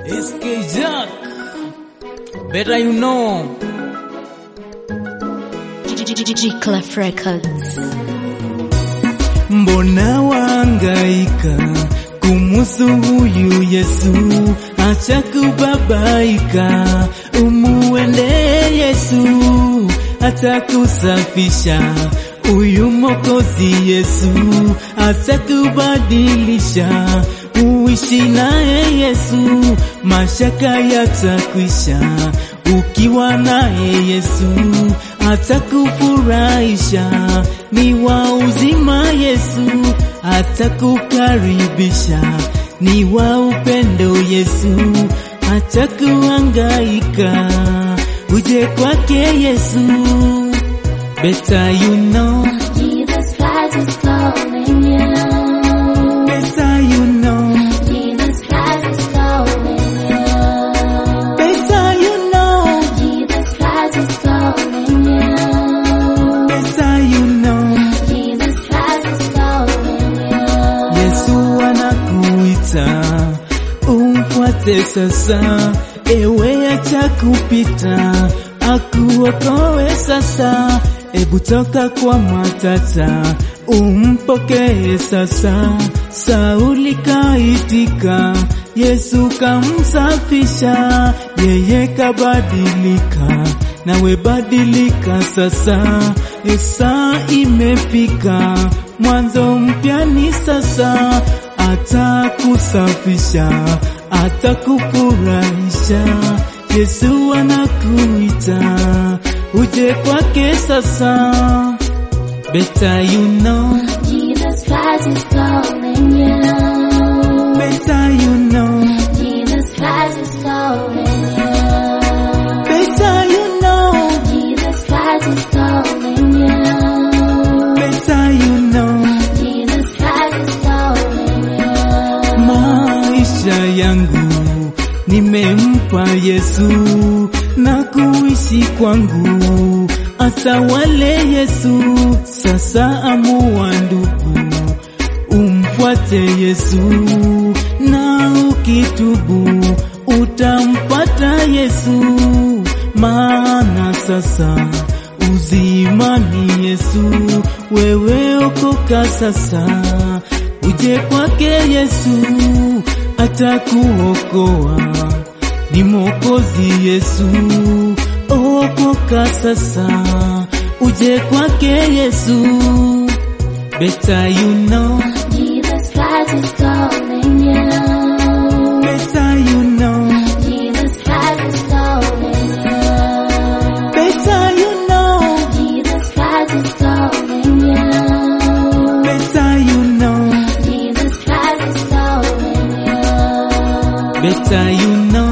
SK Jack. Better you know. G-Clef Records. Mbona waangaika kumusu huyu Yesu? Acha kubabaika, umuende Yesu, atakusafisha huyu Mwokozi Yesu, atakubadilisha uishi naye Yesu, mashaka yatakwisha ukiwa naye Yesu, atakufurahisha ni wa uzima Yesu, atakukaribisha ni wa upendo Yesu, atakuhangaika uje kwake Yesu, better you know, Jesus Christ is calling you. better you know, Jesus Christ is calling you. better you know, Jesus Christ is calling you. better you know. Jesus Christ is calling you. Yesu anakuita umfuate sasa, ewe acha kupita, akuokoe sasa. Ebu toka kwa matata, umpokee sasa. Sauli kaitika, Yesu kamsafisha, yeye kabadilika, nawe badilika sasa. Saa imefika, mwanzo mpya ni sasa, atakusafisha, atakufurahisha. Yesu anakuita uje kwake sasa. Better you know, Jesus Christ is calling you. better you know, Jesus Christ is calling you. better you know, Jesus Christ is calling you. better you know. Jesus Christ is calling you. Maisha yangu nimempa Yesu na kuishi kwangu atawale Yesu. Sasa amua ndugu, umfuate Yesu na ukitubu utampata Yesu, maana sasa uzima ni Yesu. Wewe okoka sasa, uje kwake Yesu, atakuokoa ni Mwokozi Yesu. Okoka sasa, uje kwake Yesu. Better you know, Jesus Christ is calling you. better you know, Jesus Christ is calling you. better you know, Jesus Christ is calling you. better you know, Jesus Christ is calling you. better you know.